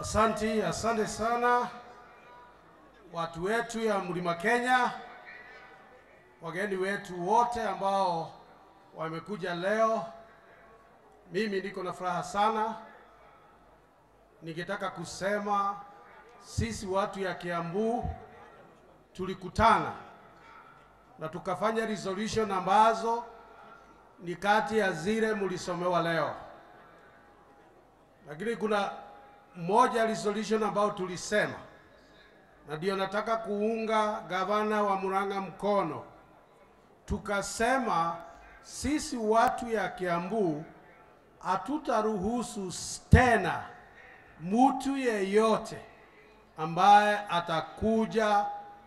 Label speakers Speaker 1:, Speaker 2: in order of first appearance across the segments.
Speaker 1: Asanti, asante sana watu wetu ya Mlima Kenya, wageni wetu wote ambao wamekuja leo. Mimi niko na furaha sana, nikitaka kusema sisi watu ya Kiambu tulikutana na tukafanya resolution ambazo ni kati ya zile mlisomewa leo, lakini kuna moja resolution ambayo tulisema, na ndio nataka kuunga gavana wa Murang'a mkono. Tukasema sisi watu ya Kiambu hatutaruhusu tena mtu yeyote ambaye atakuja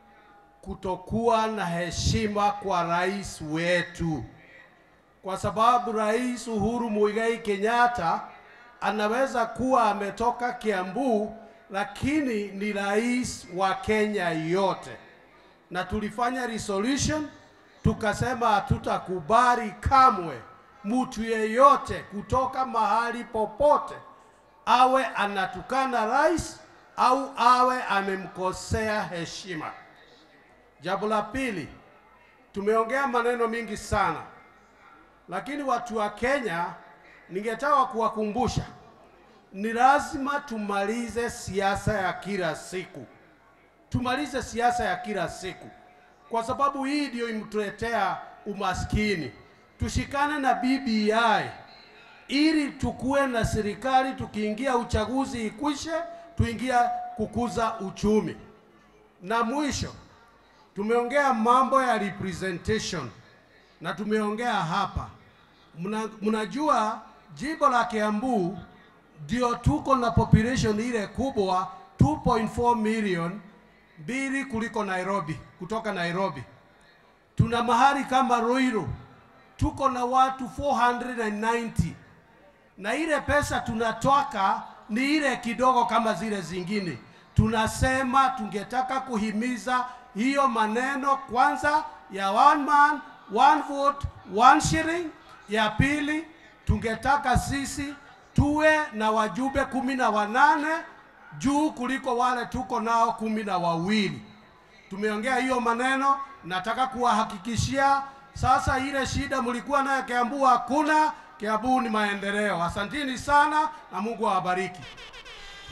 Speaker 1: kutokuwa na heshima kwa rais wetu, kwa sababu Rais Uhuru Muigai Kenyatta anaweza kuwa ametoka Kiambu, lakini ni rais wa Kenya yote, na tulifanya resolution tukasema hatutakubali kamwe mtu yeyote kutoka mahali popote awe anatukana rais au awe amemkosea heshima. Jambo la pili, tumeongea maneno mingi sana, lakini watu wa Kenya, ningetaka kuwakumbusha ni lazima tumalize siasa ya kila siku, tumalize siasa ya kila siku, kwa sababu hii ndio imtuletea umaskini. Tushikane na BBI ili tukuwe na serikali, tukiingia uchaguzi ikwishe, tuingia kukuza uchumi. Na mwisho tumeongea mambo ya representation na tumeongea hapa, Muna, mnajua jimbo la Kiambu ndio tuko na population ile kubwa 2.4 million, mbili kuliko Nairobi, kutoka Nairobi. Tuna mahali kama Ruiru tuko na watu 490 na ile pesa tunatoka ni ile kidogo kama zile zingine. Tunasema tungetaka kuhimiza hiyo maneno kwanza ya one man one vote one shilling. Ya pili tungetaka sisi tuwe na wajumbe kumi na wanane juu kuliko wale tuko nao kumi na wawili. Tumeongea hiyo maneno, nataka kuwahakikishia sasa ile shida mlikuwa nayo Kiambu hakuna. Kiambu ni maendeleo. Asantini sana na Mungu awabariki.